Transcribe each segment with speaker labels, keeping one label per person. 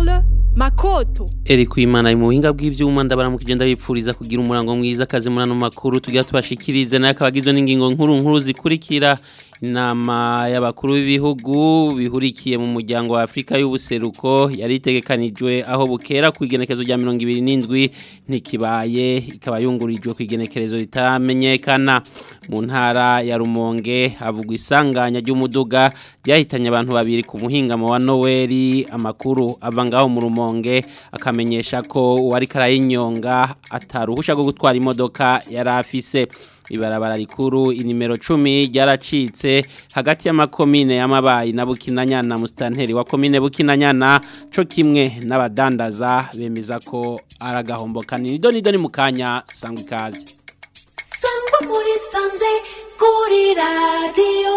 Speaker 1: Charles Makoto
Speaker 2: Eri kuimana ari mu buhinga bw'ivyuma ndabaramukije ndabipfuriza kugira umurango mwiza kazi murano makuru tugira tubashikirize nayo akabagizwe n'ingingo nkuru nkuru zikurikira inama y'abakuru b'ibihugu bihurikiye mu muryango wa Afrika y'ubuseruko yari itegekanijwe aho bukera ku igenekezo rya 27 ntikibaye ikaba yungurijwe ku igenekerezo ritamenyekana mu ntara ya Rumonge havugwa isanganya ry'umuduga ryahitanye abantu babiri ku muhingamo wa Noeli amakuru ava ngaho mu Rumonge akamenyesha ko uwari karayinyonga ataruhusha rwo gutwara imodoka yari afise ibarabara rikuru inimero 10 ryaracitse hagati y'amakomine y'amabayi na Bukinanyana mustanteri wa komine Bukinanyana co kimwe n'abadandaza bemeza ko aragahombo kanini doni doni mukanya sangwa ikaze
Speaker 3: sangwa muri sanze kuri radio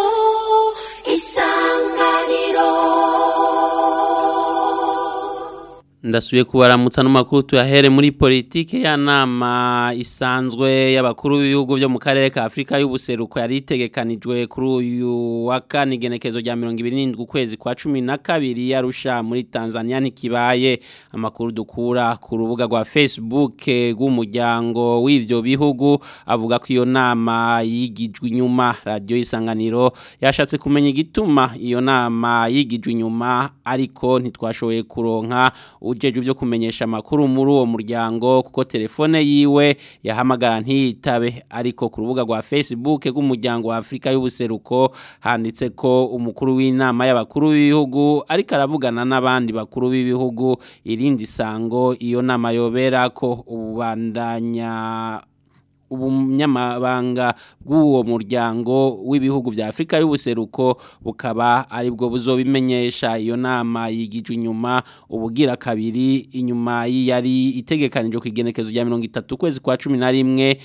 Speaker 3: isanganiro
Speaker 2: ndasubiye kubaramutsa n'amakuru tuyahere muri politike ya nama isanzwe y'abakuru b'ibihugu byo mu karere ka Afrika y'ubuseruko yari itegekanijwe kuri uyu wa kane igenekezo rya 27 ukwezi kwa 12 yarusha muri Tanzania ntikibaye amakuru dukura ku rubuga rwa Facebook rw'umuryango w'ivyo bihugu avuga ko iyo nama yigijwe inyuma radio isanganiro yashatse kumenya igituma iyo nama yigijwe inyuma ariko ntitwashoboye kuronka ujeje byo kumenyesha amakuru muri uwo muryango kuko telefone yiwe yahamagara ntiyitabe ariko ku rubuga rwa Facebook rw'umuryango wa Afrika y'ubuseruko handitse ko umukuru w'inama y'abakuru b'ibihugu ariko aravugana n'abandi bakuru b'ibihugu irindi sango iyo nama yobera ko ubandanya ubunyamabanga bw'uwo muryango w'ibihugu vya Afrika y'ubuseruko bukaba ari bwo buzobimenyesha iyo nama yigijwe inyuma ubugira kabiri inyuma yari itegekanijwe ku igenekezo rya 30 kwezi kwa 11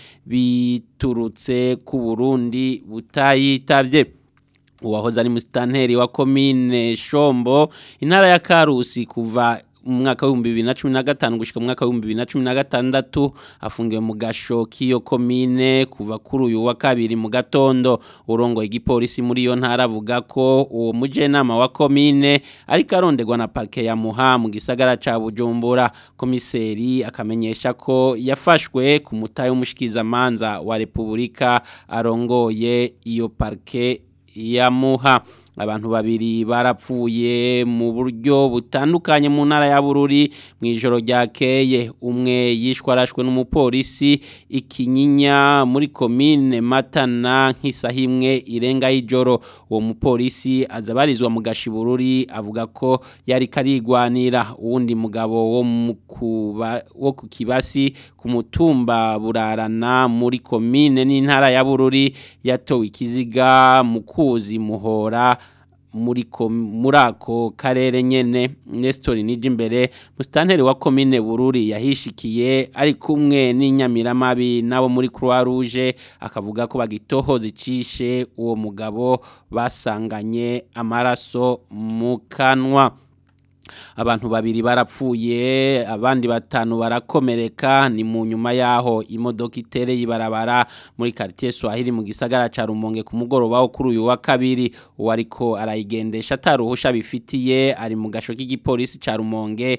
Speaker 2: biturutse ku Burundi butayitavye uwahoze ari musitanteri wa komine Shombo intara ya Karusi kuva umwaka w'ibihumbi bibiri na cumi na gatanu gushyika mu mwaka w'ibihumbi bibiri na cumi na gatandatu afungiwe mu gasho k'iyo komine kuva kuri uyu wa kabiri mu gatondo urongoye igipolisi muri iyo ntara avuga ko uwo mujenama wa komine ariko aronderwa na parike ya muha mu gisagara ca bujumbura komiseri akamenyesha ko yafashwe ku mutahe w'umushikizamanza wa repubulika arongoye iyo parike ya muha abantu babiri barapfuye mu buryo butandukanye mu ntara ya Bururi mu ijoro ryakeye umwe yishwe arashwe n'umupolisi ikinyinya muri komine Matana nk'isaha imwe irenga y'ijoro uwo mupolisi azabarizwa mu gashibururi avuga ko yari karigwanira uwundi mugabo wo mukuba wo ku kibasi ku mutumba burarana muri komine n'intara ya Bururi yatowe ikiziga mu kuzi muhora muri muri ako karere nyene Nestor Nijimbere mustanteri wa commune Bururi yahishikiye ari kumwe n'inyamiramabi nabo muri Croix Rouge akavuga ko bagitoho zicishe uwo mugabo basanganye amaraso mu kanwa abantu babiri barapfuye abandi batanu barakomereka ni mu nyuma yaho imodoka itereye ibarabara muri quartier Swahili mu gisagara ca Rumonge ku mugoroba wo kuri uyu wa kabiri uwariko arayigendesha ataruhusha bifitiye ari mu gasho k'igipolisi ca Rumonge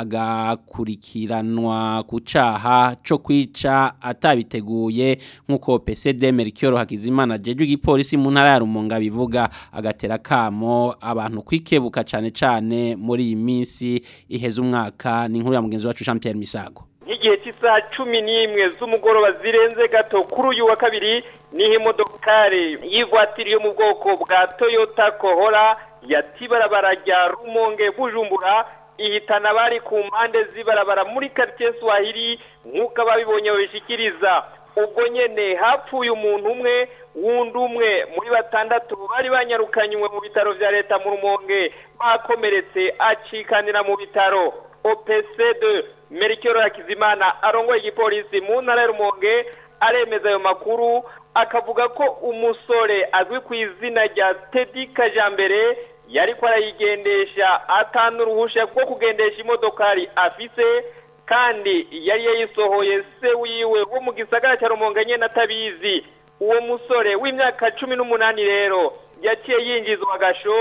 Speaker 2: agakurikiranwa ku caha co kwica atabiteguye nkuko PSD Mercure Hakizimana jeje igipolisi mu ntara ya Rumonge bivuga agatera kamo abantu kwikebuka cane cane muri iyi minsi iheze umwaka ni inkuru ya mugenzi wacu Jean Pierre Misago
Speaker 4: nk'igihe cy'isaha cumi n'imwe z'umugoroba zirenze gato kuri uyu wa kabiri niho imodokari y'ivatiri yo mu bwoko bwa toyota kohora yatibarabara rya rumonge bujumbura ihitana abari ku mpande z'ibarabara muri quartier swahili nk'uko ababibonye babishikiriza ubwo nyene hapfuye umuntu umwe wundi umwe muri batandatu bari banyarukanywe mu bitaro vya leta mu rumonge bakomeretse acikanira mu bitaro OPC2 Merikero Hakizimana arongoye igipolisi mu ntara ya Rumonge aremeza ayo makuru akavuga ko umusore azwi ku izina rya Teddy Kajambere yariko arayigendesha atanu uruhusha rwo kugendesha imodokari afise kandi yari yayisohoye se wiwe wo mu gisagara cya Rumonge nyene atabizi uwo musore w'imyaka cumi n'umunani rero yaciye yinjizwa agasho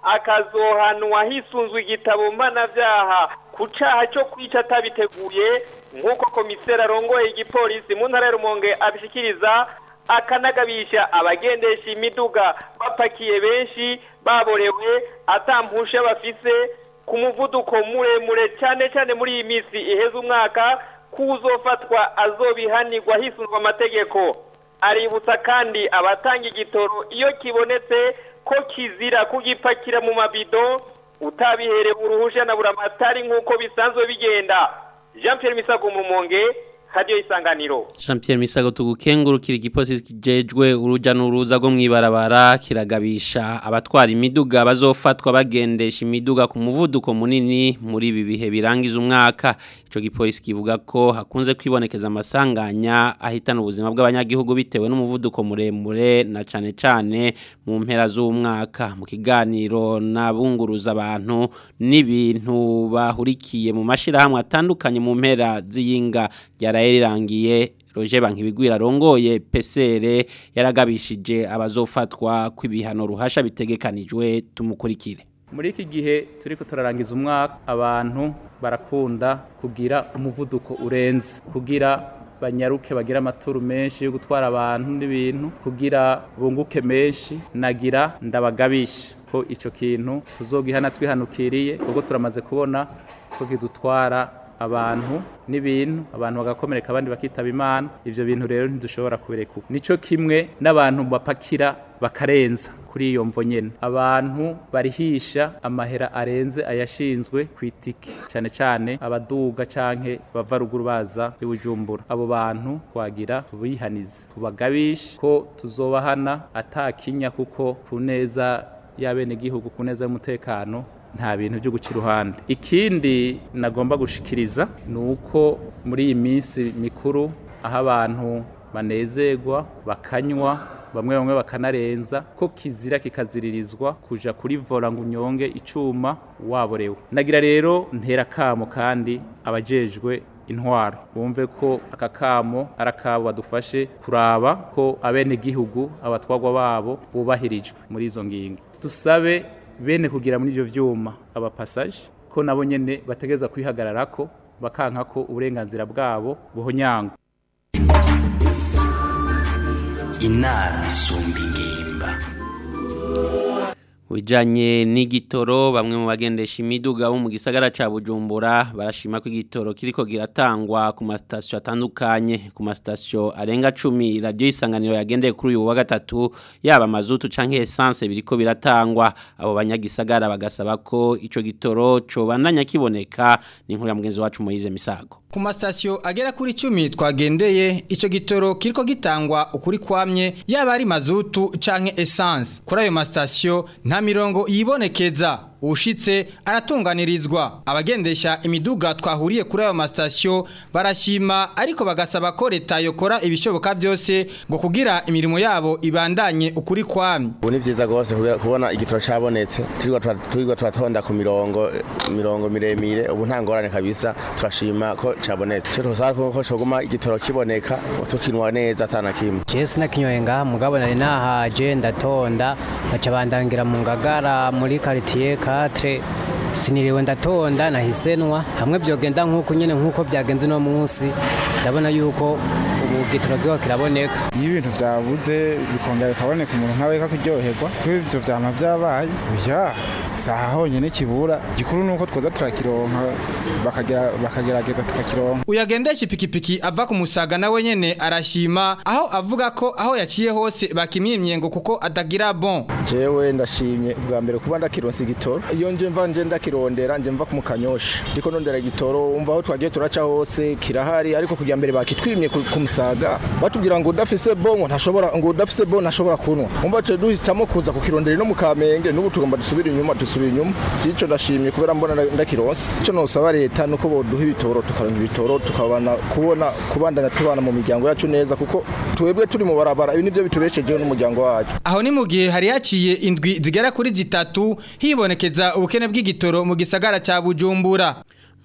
Speaker 4: akazohanwa hisunzwe igitabo mpanavyaha ku caha cyo kwica atabiteguye nk'uko komiseri arongoye igipolisi mu ntara ya rumonge abishikiriza akanagabisha abagendesha imiduga bapakiye benshi baborewe atampusha bafise ku muvuduko muremure cyane cyane muri iyi minsi iheze umwaka kuzofatwa azobihanirwa hisunzwe amategeko aributsa kandi abatanga igitoro iyo kibonetse ko kizira kugipakira mu mabido utabiherewe uruhusha na buramatari nk'uko bisanzwe bigenda jean Pierre misago mu rumonge radiyo isanganiro
Speaker 2: Jean Pierre Misago tugukengurukira igipolisi kijejwe uruja n'uruza rwo mwibarabara kiragabisha abatwara imiduga bazofatwa bagendesha imiduga ku muvuduko munini muri ibi bihe birangiza umwaka ico gipolisi kivuga ko hakunze kwibonekeza amasanganya ahitana ubuzima bw'abanyagihugu bitewe n'umuvuduko muremure na cane cane mu mpera z'umwaka mu kiganiro nabunguruza abantu n'ibintu bahurikiye mu mashirahamwe atandukanye mu mpera z'iyinga ryaraye rirangiye Roger Bankibigwira rongoye PCR yaragabishije abazofatwa kw'ibihano ruhasha bitegekanijwe tumukurikire
Speaker 1: muri iki gihe turi turarangiza umwaka abantu barakunda kugira umuvuduko urenze kugira banyaruke bagira amaturu menshi yo gutwara abantu n'ibintu kugira bunguke menshi nagira ndabagabisha ko icyo kintu tuzogihana twihanukiriye kuko turamaze kubona ko kidutwara abantu n'ibintu abantu bagakomereka abandi bakitaba imana ibyo bintu rero ntidushobora kubireka nicyo kimwe n'abantu bapakira bakarenza kuri iyo mvo nyene abantu barihisha amahera arenze ayashinzwe ku itike cyane cyane abaduga canke bava ruguru baza ibujumbura abo bantu twagira tubihanize tubagabishe ko tuzobahana atakinya kuko ku neza y'abenegihugu ku neza y'umutekano nta bintu byo guca iruhande ikindi nagomba gushikiriza ni uko muri iyi minsi mikuru aho abantu banezerwa bakanywa bamwe bamwe bakanarenza ko kizira kikaziririzwa kuja kuri vola ngo unyonge icuma waborewe nagira rero ntera kamo kandi abajejwe intwaro bumve ko aka kamo ari akabo badufashe kuraba ko abenegihugu abatwagwa babo bubahirijwe muri izo ngingo dusabe bene kugira muri ibyo byuma abapasaje ko nabo nyene bategeza kwihagararako bakanka ko uburenganzira bwabo buhonyangwa
Speaker 5: inama isumba ingimba
Speaker 2: Ujanye n'igitoro bamwe mu bagendesha imiduga bo mu gisagara ca Bujumbura barashima ko igitoro kiriko giratangwa ku mastation atandukanye ku mastation arenga 10 radio isanganiro yagendeye kuri uyu wa gatatu yaba mazutu canke essence biriko biratangwa abo banyagisagara bagasaba ko ico gitoro co bandanya kiboneka ni nkuru ya mugenzi wacu Moize Misago
Speaker 6: Ku masitasiyo agera kuri icumi twagendeye icyo gitoro kiriko gitangwa ukuri kwamye yaba ari mazutu canke essence kuri ayo masitasiyo nta mirongo yibonekeza ushitse aratunganirizwa abagendesha imiduga twahuriye kuri ayo masitasiyo barashima ariko bagasaba ko leta yokora ibishoboka byose ngo kugira imirimo yabo ibandanye ukuri kwamye
Speaker 7: ubu ni byiza rwose kubera- kubona igitoro cyabonetse turirwa tura- turirwa turatonda ku mirongo mirongo miremire ubu nta ngorane kabisa turashima ko cyabonetse icyo twasaba ko ko cyoguma igitoro kiboneka tukinwa neza atana kimwe
Speaker 8: jewe sinakinyoye ngaha mugabo nari nahaje ndatonda nkaca bandangira mu ngagara muri quartier 4 siniriwe ndatonda nahisenwa hamwe byogenda nk'uko nyene nk'uko byagenze no munsi ndabona yuko ubu gitoro kiba kiraboneka
Speaker 9: iyo ibintu byabuze bikongera bikaboneka umuntu nkawe kakuryoherwa kuko ibyo byama byabaye oya saha honyine kibura gikuru ni uko twoza turakironka bakagera- bakagerageza tukakironka
Speaker 6: uyagendesha ipikipiki ava ku musaga nawe nyene arashima aho avuga ko aho yaciye hose bakimyimye ngo kuko atagira bon
Speaker 7: jewe ndashimye bwa mbere kuba ndakironsa igitoro iyo nje mva nje ndakirondera nje mva ku mukanyosha ndiko ndondera igitoro umva aho twagiye turaca hose kirahari ariko kugira mbere bakitwimye ku ku musaga batubwira ngo udafise bon ngo ntashobora ngo udafise bon ntashobora kunwa umva tuje duhitamo kuza kukirondera no mu kamenge n'ubu tugomba dusubira inyuma dusubira inyuma cyico ndashimye kubera mbona nda- ndakironsa ico nosaba leta nuko boduha ibitoro tukaronka ibitoro tukabana kubona kubandanya tubana mu miryango yacu neza kuko twebwe turi mu barabara ibi nivyo bitubeshejeho n'umuryango wacu
Speaker 6: aho ni mu gihe hari haciye indwi zigera kuri zitatu hibonekeza ubukene bw'igitoro mu gisagara ca Bujumbura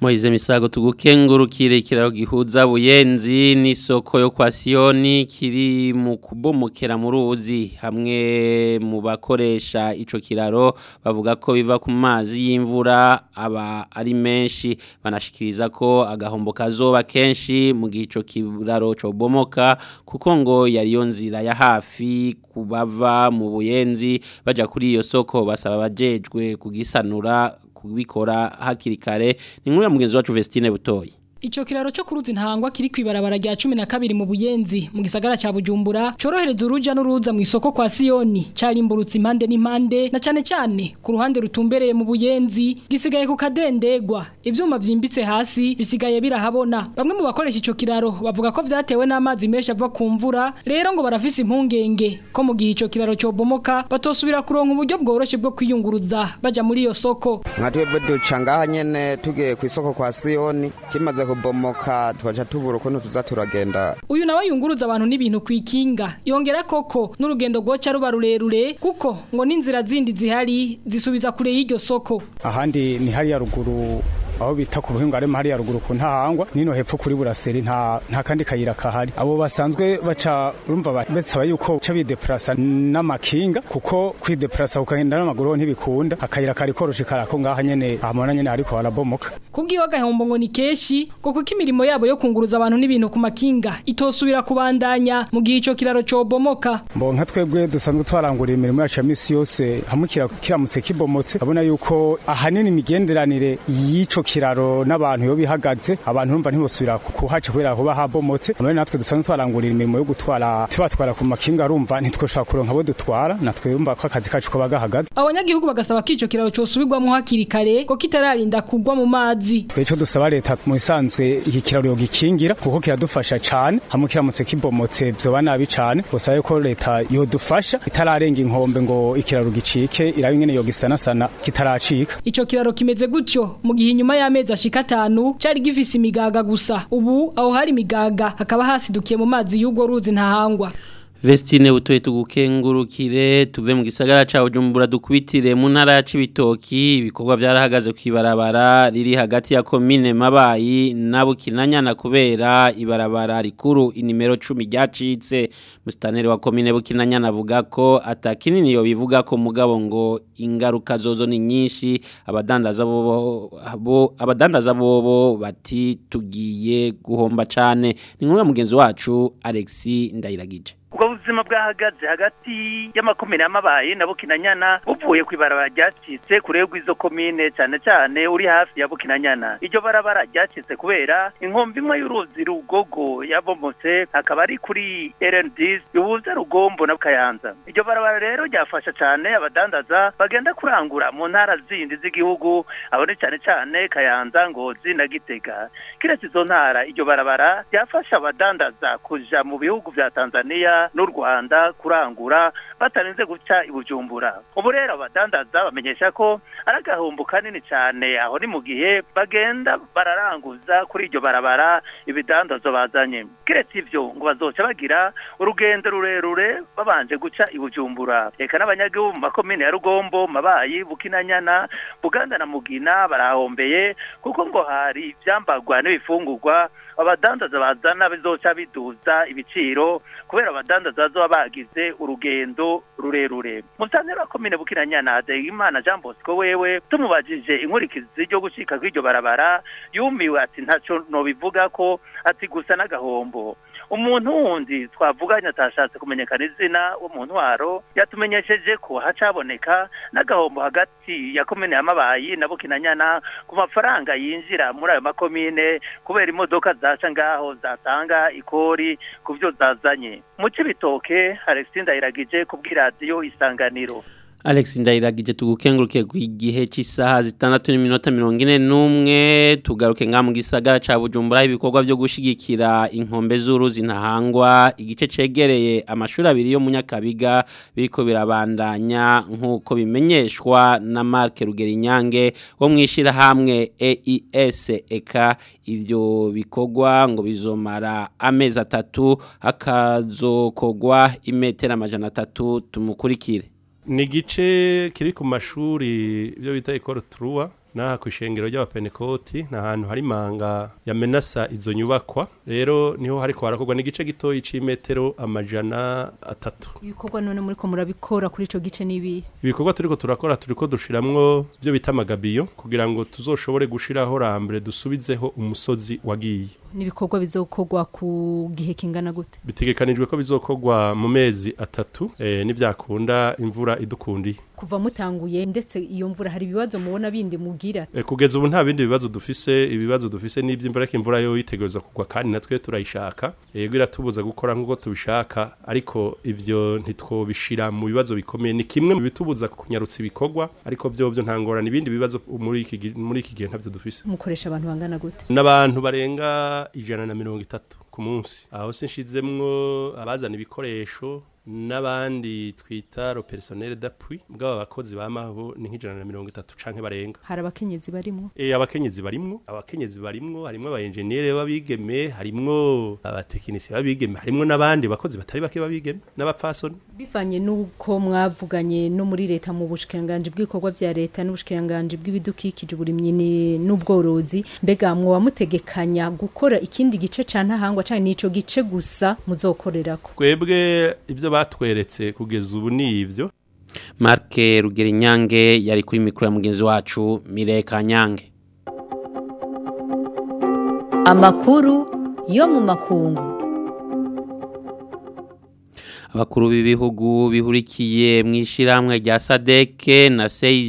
Speaker 2: Moize misago tugukengurukire ikiraro gihuza buyenzi n'isoko yo kwa Sioni kiri mu kubomokera mu ruzi hamwe mu bakoresha ico kiraro bavuga ko biva ku mazi y'imvura aba ari menshi banashikiriza ko agahombo kazoba kenshi mu gihe ico kiraro cyo bomoka kuko ngo yari yo nzira ya hafi kubava mu buyenzi baja kuri iyo soko basaba bajejwe kugisanura kubikora hakiri kare ni nkuru ya mugenzi wacu Vestine Butoyi
Speaker 10: Icho kiraro cyo kuruzi ntangwa kiri kwibarabara rya 12 mu buyenzi mu gisagara ca Bujumbura corohereza uruja n'uruza mu isoko kwa Sioni carimburutse impande n'impande na cyane cyane ku ruhande rutumbereye mu buyenzi gisigaye ku kadendegwa ivyuma vyimbitse hasi bisigaye birahabona bamwe mu bakoresha ico kiraro bavuga ko vyatewe n'amazi menshi ava ku mvura rero ngo barafise impungenge ko mu gihe ico kiraro cyo bomoka batosubira kuronka uburyo bworoshe bwo kwiyunguruza baja muri iyo soko
Speaker 11: nka twebwe duca ngaha nyene tugiye ku isoko kwa Sioni kimaze kubomoka tukaca tubura ukuntu tuza turagenda
Speaker 10: uyu nawe yunguruza abantu n'ibintu kwikinga yongera koko n'urugendo rwoca ruba rurerure kuko ngo n'inzira zindi zihari zisubiza kure y'iryo soko
Speaker 12: ahandi ni hariya ruguru aho bita ku buhinga arimo hariya ruguru ku ntahangwa nino hepfo kuri buraseri nta nta kandi kayira kahari abo basanzwe baca urumva betsaba yuko ca bideplasa n'amakinga kuko kwideplasa ukagenda n'amaguru ntibikunda akayira kari koroshe karako ngaha nyene ahamona nyene ariko barabomoka
Speaker 10: kubwiyo gahombo ngo ni keshi ngo kuko imirimo yabo yo kunguruza abantu n'ibintu ku makinga itosubira kubandanya mu gihe ico kiraro cobomoka
Speaker 12: mbo nka twebwe dusanzwe twarangurira imirimo yacu ya misi yose hamwe kiramutse kibomotse abona yuko ahanini imigenderanire y'ico kiraro n'abantu yo bihagaze abantu urumva ntibosubira kuhaca kubera kuba habomotse amwe natwe dusanzwe twarangurira imirimo yo gutwara tubatwara ku makinga arumva ntitwoshobora kuronka abo dutwara natwe urumva ko akazi kacu koba gahagaze
Speaker 10: abanyagihugu bagasaba ko ico kiraro cosubirwamo hakiri kare ko kitararinda kugwa mu mazi
Speaker 12: tweco dusaba leta mu isanzwe iki kiraro yo gikingira kuko kiradufasha cane hamwe kiramutse kibomotse vyoba nabi cane gusa yuko leta yodufasha itararenga inkombe ngo ikiraro gicike irabe ingene yo gisanasana kitaracika
Speaker 10: ico kiraro kimeze gutyo mu gihe inyuma y'amezi ashika atanu cari gifise imigaga gusa ubu aho hari imigaga hakaba hasidukiye mu mazi y'ubwo ruzi ntahangwa
Speaker 2: Vestine butoye tugukengurukire tuve mu gisagara ca Bujumbura dukubitire mu ntara ya Cibitoki ibikorwa byarahagaze kwibarabara riri hagati ya commune Mabayi na Bukinanyana kubera ibarabara rikuru inimero 10 ryacitse mustaneri wa commune Bukinanyana avuga ko atakinini yo bivuga ko mugabo ngo ingaruka zozo ni nyinshi abadandaza bo bo abadandaza bobo bati tugiye guhomba cane ni nkuru mugenzi wacu Alexis Ndayiragije
Speaker 13: ubwo buzima bwahagaze hagati y'amakomine y'amabaye na bukinanyana buvuye ku ibarabara ryacitse kure rw'izo komine cyane cyane uri hafi ya bukinanyana iryo barabara ryacitse kubera inkombe imwe y'uruzi rugogo yabomotse hakaba ari kuri rnd bihuza rugombo na kayanza iryo barabara rero ryafasha cyane abadandaza bagenda kurangura mu ntara zindi z'igihugu abo ni cyane cyane kayanza ngozi na gitega kiretse izo ntara iryo barabara ryafasha abadandaza kuja mu bihugu vya tanzania n'u Rwanda kurangura batarinze guca ibujumbura ubu rero abadandaza bamenyesha ko ari agahombo kanini cyane aho ni mu gihe bagenda bararanguza kuri iryo barabara ibidandazo bazanye kiretse ivyo ngo bazoca bagira urugendo rurerure babanje guca ibujumbura reka n'abanyagihugu mu makomine ya rugombo mabayi bukinanyana buganda na mugina barahombeye kuko ngo hari ivyambagwa n'ibifungurwa abadandaza bazana bizoca biduza ibiciro kubera abadandaza bazoba bagize urugendo rurerure musanzwe wa komine bukinanyana Hadegimana Jean Bosco wewe tumubajije inkurikizi ryo gucika kw'iryo barabara yumiwe ati ntaco nobivuga ko ati gusa n'agahombo umuntu wundi twavuganye atashatse kumenyekana izina wo mu ntwaro yatumenyesheje ko hacaboneka n'agahombo hagati ya komine ya mabayi na bukinanyana ku mafaranga yinjira muri ayo makomine kubera imodoka zaca ngaho zatanga ikori ku byo zazanye mu cibitoke Alexis Ndayiragije kubw'iradiyo isanganiro
Speaker 2: Alex Ndayiragije tugukenguruke ku gihe cy'isaha zitandatu n'iminota mirongo ine n'umwe tugaruke nga mu gisagara ca Bujumbura ibikorwa byo gushigikira inkombe z'uruzi ntahangwa igice cegereye amashuri abiri yo mu Nyakabiga biriko birabandanya nkuko bimenyeshwa na Mark Rugerinyange wo mwishira hamwe EIS eka ivyo bikorwa ngo bizomara amezi atatu hakazokogwa imetera amajana atatu tumukurikire
Speaker 14: ni igice kiri ku mashuri ibyo bita ekoro turuwa n'aha ku ishengero ry'abapenekoti ni ahantu hari imanga yamenasa izo nyubakwa rero niho hariko harakorwa n'igice gitoyi c'imetero amajana atatu
Speaker 15: ibikorwa none muri ko murabikora kuri ico gice nibi
Speaker 14: ibikorwa turiko turakora turiko dushiramwo byo bita amagabiyo kugira ngo tuzoshobore gushiraho rambere dusubizeho umusozi wagiye
Speaker 15: nibikorwa bizokorwa ku gihe kingana gute
Speaker 14: bitegekanijwe ko bizokorwa mu mezi atatu eh, nivyakunda imvura idukundiye
Speaker 15: kuva mutanguye ndetse iyo mvura hari ibibazo mubona bindi mugira
Speaker 14: E, kugeza ubu nta bindi bibazo dufise ibibazo dufise n'ivy'imvura ko imvura yo yitegereza kugwa kandi natwe turayishaka yego iratubuza gukora nk'uko tubishaka ariko ivyo ntitwobishira mu bibazo bikomeye ni kimwe mu bitubuza kunyarutsa ibikorwa ariko vyo vyo nta ngorane ibindi bibazo muri iki gi- muri iki gihe ntavyo dufise
Speaker 15: mukoresha abantu bangana gute
Speaker 14: n'abantu barenga ijana na mirongo itatu ku munsi aho sinshizemwo abazana ibikoresho n'abandi twita ro personnel d'appui bw'aba bakozi bamaho ni nk'ijana na mirongo itatu canke barenga
Speaker 15: hari abakenyezi barimwo
Speaker 14: E, abakenyezi barimwo abakenyezi barimwo harimwo aba engineer babigeme harimwo abatekinisiye babigeme harimwo n'abandi bakozi batari bake babigeme n'abapfasoni
Speaker 15: bivanye n'uko mwavuganye no muri leta mu bushikiranganje bw'ibikorwa vya leta n'ubushikiranganje bw'ibidukikije uburimyi ni- n'ubworozi mbega mwoba mutegekanya gukora ikindi gice ca ntahangwa canke nico gice gusa muzokorerako
Speaker 14: twebwe ivyo batweretse kugeza ubu ni ivyo
Speaker 2: Mark Rugerinyange yari kuri mikro ya mugenzi wacu Mireka Nyange
Speaker 16: Amakuru yo mu makungu.
Speaker 2: abakuru b'ibihugu bihurikiye mu ishyirahamwe rya sadeke na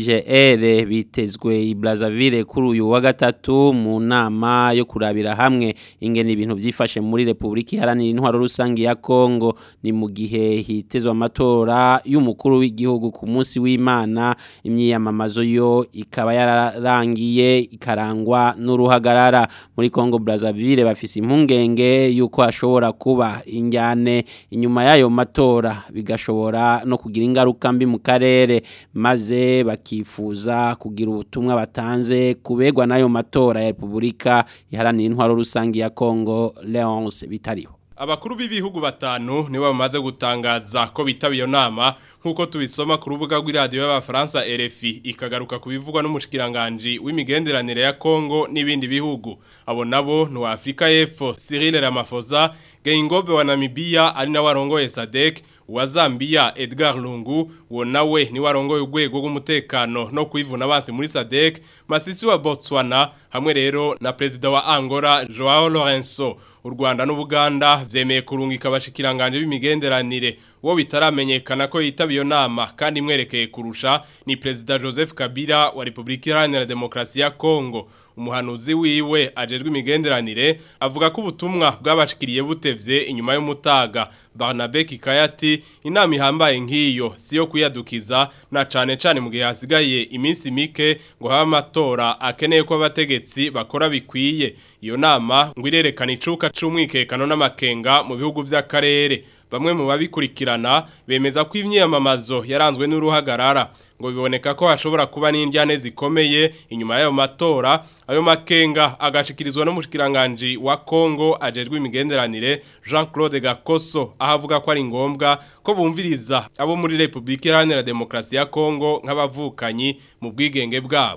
Speaker 2: CIGR bitezwe i Brazzaville kuri uyu wa gatatu mu nama yo kurabira hamwe ingene ibintu byifashe muri Republika Iharanira Intwaro Rusange ya Kongo ni mu gihe hitezwe amatora y'umukuru w'igihugu ku munsi w'Imana imyiyamamazo yo ikaba yararangiye ikarangwa n'uruhagarara muri Kongo Brazzaville bafise impungenge yuko hashobora kuba injyane inyuma y'ayo matora bigashobora no kugira ingaruka mbi mu karere maze bakifuza kugira ubutumwa batanze kubegwa n'ayo matora ya Republika Iharanira Intwaro Rusange ya Kongo Leonce bitariho
Speaker 17: Abakuru b'ibihugu batanu nibo bamaze gutangaza ko bitaba iyo nama nkuko tubisoma ku rubuga rw'iradiyo y'abafaransa RFI ikagaruka ku bivugwa n'umushikiranganje w'imigenderanire ya Kongo n'ibindi bihugu abo nabo ni wa Afrika y'Epfo Cyril Ramaphosa Geingobe wa Namibia ari nawe arongoye SADC wa Zambia Edgar Lungu uwo nawe ni warongoye urwego rw'umutekano no kwivuna abansi muri SADC Masisi wa Botswana hamwe rero na perezida wa Angola Joao Lourenço u Rwanda n'Ubuganda vyemeye kurungika abashikiranganje b'imigenderanire wo bitaramenyekana ko yitaba iyo nama kandi imwerekeye kurusha ni perezida Joseph Kabila wa Republika Iharanira Demokarasi ya Kongo umuhanuzi wiwe ajejwe imigenderanire avuga ko ubutumwa bwabashikiriye butevye inyuma y'umutaga Barnabe Kikayati inama ihambaye nk'iyo siyo kuyadukiza na cane cane mu gihe hasigaye iminsi mike ngo habe amatora akeneye ko abategetsi bakora bikwiye iyo nama ngo irerekana icuka c'umwikekano n'amakenga mu bihugu vy'akarere bamwe mu babikurikirana bemeza ko imyiyamamazo yaranzwe n'uruhagarara ngo biboneka ko hashobora kuba n'indyane zikomeye inyuma y'ayo matora ayo makenga agashikirizwa n'umushikiranganje wa Kongo ajejwe imigenderanire Jean-Claude Gakoso ahavuga ko ari ngombwa ko bumviriza abo muri Republika Iharanira Demokarasi ya Kongo nk'abavukanyi mu bwigenge bwabo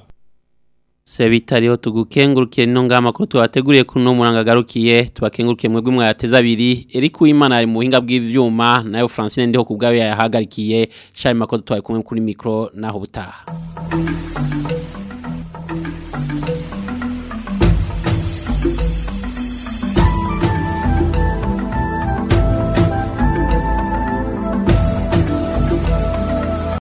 Speaker 2: Sebitariho tugukengurukiye no ngama ko tubateguriye kuno muranga garukiye tubakengurukiye mwebwe mwateza abiri Eric Uwimana ari mu buhinga bw'ivyuma nayo Francine ndiho kubgawe yahagarikiye Charles Makoto twari kumwe kuri micro naho butaha